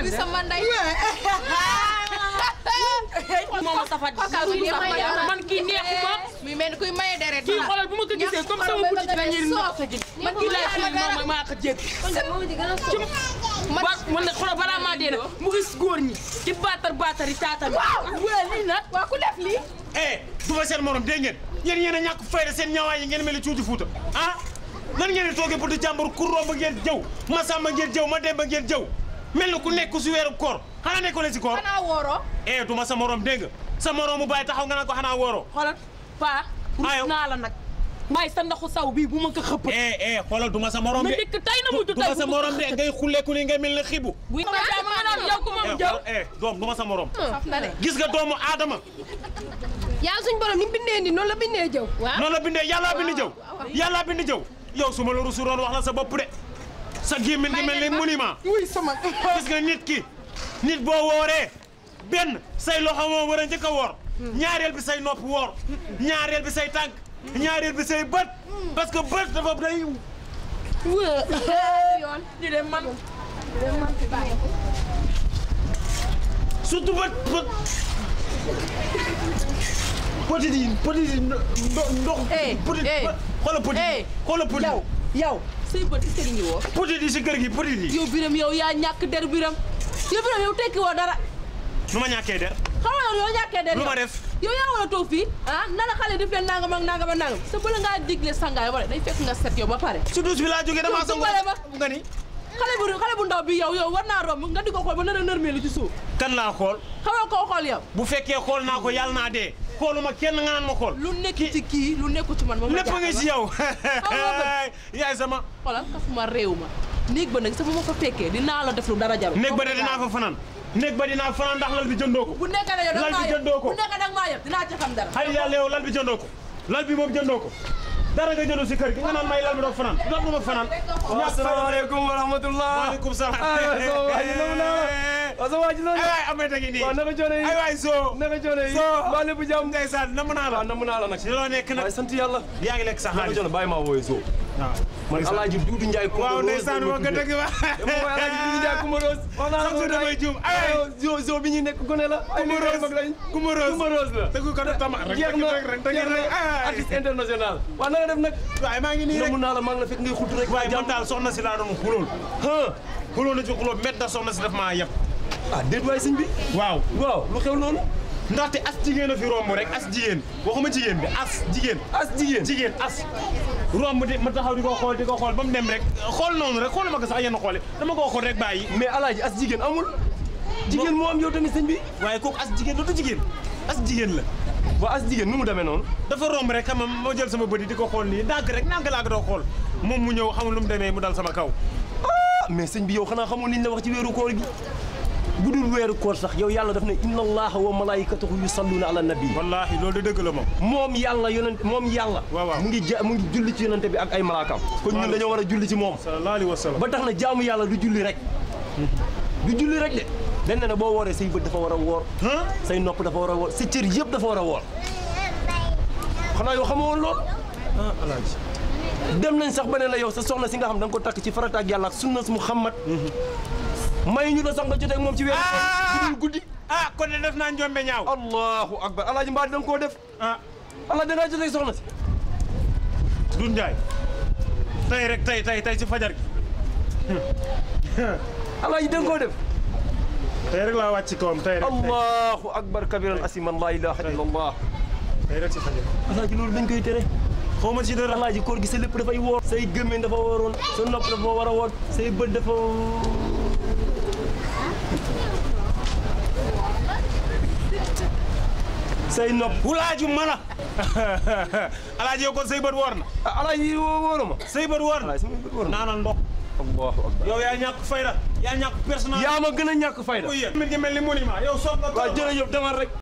kuy sama ndey. moom a safat Kooka kuy maye deret. man kii neexuma mi mel ni kuy maye deret. kii xoolal bu ma ko gisee comme sama buti ci la ñuy ndox sa gi man kii laay xëy ma maa ko jégg man ba man nag xoolal balaa maa dee nag mu gis góor ñi di baatar baatar yi taatam waaw lii nag waa ku def lii. eh du ma seen morom dégg ngeen yéen yéen a ñàkk fayda seen ñaawaay yi ngeen mel ni cuuju fuuta ah nan ngeen di toogee pour di jàmbur ku romb ngeen jëw ma sàmba ngeen jëw ma demba ngeen jëw mel ni ku nekk si weeru koor xanaa nekkoo leen si koor xanaa wooroo. eh du ma sa morom dégg nga sa morom mu bàyyi taxaw nga naan ko xanaa wooroo xoolal paa Ayo. rus naa la nag waaye sa ndoxu saw bii bu ma ko xëpp eh eh xoolal du ma sa morom ma de dikk tey na mujj du tey ma sa morom de ngay xulleeku ni ngay mel ni xibu bu ma jàmm nga naan yow ku ma eh jëw xoolal, eh doom du ma sa morom saf na de. gis nga doomu aadama yaa suñ borom ni mu bindee nii noonu la bindee jëw. waaw noonu la bindee yàllaa bind jëw yàllaa bind jëw yow su ma la rusuroon wax la sa bopp de sa gémmiñ gi mel ni monument wuy sama gis nga nit ki nit boo wooree benn say loxo moo war a njëkk a woor ñaareel bi say nopp woor ñaareel bi say tànk ñaareel bi say bët parce que bët dafa day yoon. ñu dem man surtout bët bët petit yi petit yi ndox ndox Eh, petit eh, xoola petit eh, xoola petit yow yow say bët est-ce que ngi woo petit yi si kër gi petit yi yow biram yow yaa ñàkk der biram yow biram yow tekki woo dara nu ma ñàkkee der xam nga yow ñàkkee der lu ma yow. def yow yaa war a toog fii ah na la xale def leen nangam ak nangam ak nangam sa bëla ngaa digle sangaay wala day fekk nga set yow ba pare su douche bi laa jógee damaa Yow sangu dimbale ma. nga ni xale bu xale bu ndaw bi yow yow war naa romb nga di ko xool ba nar a nërmeelu ci suuf kan laa xool xam nga koo xool yow bu fekkee xool naa ko yàlla naa dee xooluma kenn nga naan ma xool lu nekk ci kii lu nekku ci man moom lépp nga ci yow nga yaay sama xoolal kafuma réew ma néeg ba nag sa fu ma ko fekkee dinaa la def lu dara jaru néeg ba de dinaa fa fanaan néeg ba dinaa fanaan ndax lal bi jëndoo ko bu nekkee ne yow Lal da bi maa jëndoo ko. bu nekkee da maa yëpp dinaa ci xam dara xay yàlla yow lal bi jëndoo ko lal bi moom jëndoo ko dara nga jëndu si kër gi nga naan may lal bi doog fanaan doog du ma fanaan asalaamaaleykum wa rahmatulah. waaleykum salaam aywa sama waa ji nangu naa la. waaw sama waa ji nangu ay naa waay amee tagi nii waaw naka coono yi. ay waay soo naka coono yi. soo mbaa lépp jàmm. ndeysaan namm naa la waaw namm naa la nag. si loo nekk nag waaye sant yàlla. yaa ngi lekk sa naka xaalis coono bàyyi maa wooyee soo. waaw man Alaaji Duudu Njaay Kumba waaw Rose ndeysaan moo ko dëgg ba dama koy Alaaji Duudu Njaay Kumba Rose. wax naa la Sax su ko damay juum. Ay, ay. zo zo bi ñu nekk gone la. ay Kumba liggéey Rose. mag lañ. Kumba Rose. Kumba Rose la. dëgg ko def tama rek jeex na rek rek dëgg jeex rek na ay artiste international. waaw na nga def nag. waay maa ngi nii rek namm naa la maa ngi la fekk ngay xultu rek. waaye man daal soxna si laa doon xulool ah xulool na ci xuloo met da soxna si daf maa yeb ah déet waay sëñ bi. waaw waaw lu xew noonu. ndaxte as jigéen a fi romb rek as jigéen waxuma jigéen bi as jigéen as jigéen. jigéen as romb di ma taxaw di ko xool di ko xool ba mu dem rek xool noonu rek xooluma ko sax yenn xoole dama koo xool rek bàyyi mais alaaji as jigéen amul jigéen moo am yow tamit sëñ bi waaye kooku as jigéen du jigéen as jigéen la waa as jigéen nu mu demee noonu dafa romb rek xam nga ma jël sama bëri di ko xool nii ndànk rek ndànk laa ko doon xool moom mu ñëw xamul lu mu demee mu dal sama kaw ah mais sëñ bi yow xanaa xamoon liñ la wax ci weeru koor gi bu dul weeru koor sax yow yàlla daf ne inna allaha wa malaikatahu yusalluna ala nabi wallaahi loolu de dëgg la moom moom yàlla yonent moom yàlla Waaw, waaw. mu ngi ja mu ngi julli ci yonente bi ak ay malaakaam kon ñun dañoo war a julli ci moom sallallahu alayhi wa sallam ba tax na jaamu yàlla du julli rek du julli rek de dañ ne ne boo wooree say bët dafa war a woor ah say nopp dafa war a woor sa cër yëpp dafa war a woor xanaa yow xamoo woon loolu ah alaaji dem nañ sax ba ne la yow sa soxna si nga xam da nga ko takk ci farata ak yàlla ak sunnas Muhammad may ñu la sax nga jotee ak moom ci weeru koor bu dul guddi ah kon de def naa njombe ñaaw allahu akbar alaaji mbaa da nga koo def ah alaaji da ngaa jotee ak soxna si Doudou Ndiaye tey rek tey tey tey ci fajar gi alaaji da nga koo def tey rek laa wàcc ci kawam tey rek tey allahu akbar kabiran asiman la ilaha illa allah tey rek ci fajar gi alaaji loolu dañ koy tere xaw ma ci dara alaaji koor gi sa lépp dafay woor say gémmiñ dafa waroon sa nopp dafa war a woor say bët dafa say nopp wulaaju mala alaaji yow kon say bët woor na ah alaaji wóoru ma say bët woor na alaaji sama bët woor na naanal ndox allahu akbar yow yaa ñàkk fayda yaa ñàkk personnel yaa ma gën a ñàkk fayda mi ngi mel ni monument yow soog nga waaw jërëjëf demal rek